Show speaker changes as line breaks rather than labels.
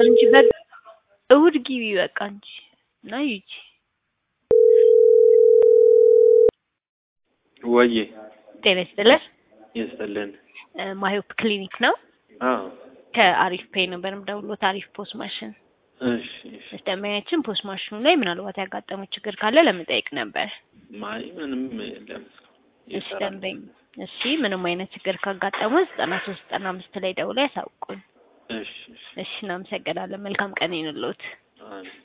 አይደለም እንጂ በ እሑድ ግቢ በቃ እንጂ እና ሂጂ።
ወዬ
ጤና ይስጥልን።
ይስጥልን።
እ ማዮፕ ክሊኒክ ነው።
አዎ
ከአሪፍ ፔይ ነበር የምደውልዎት። አሪፍ ፖስ ማሽን
እሺ እሺ።
ደንበኛችን ፖስ ማሽኑ ላይ ምናልባት ያጋጠመው ችግር ካለ ለመጠየቅ ነበር።
ማይ ምንም የለም።
እሺ ደንበኝ እሺ ምንም አይነት ችግር ካጋጠመው ዘጠና ሶስት ዘጠና አምስት ላይ ደውለው ያሳውቁን።
እሺ እሺ።
እሺ እናመሰግናለን። መልካም ቀን ይሁንልዎት።
አሜን።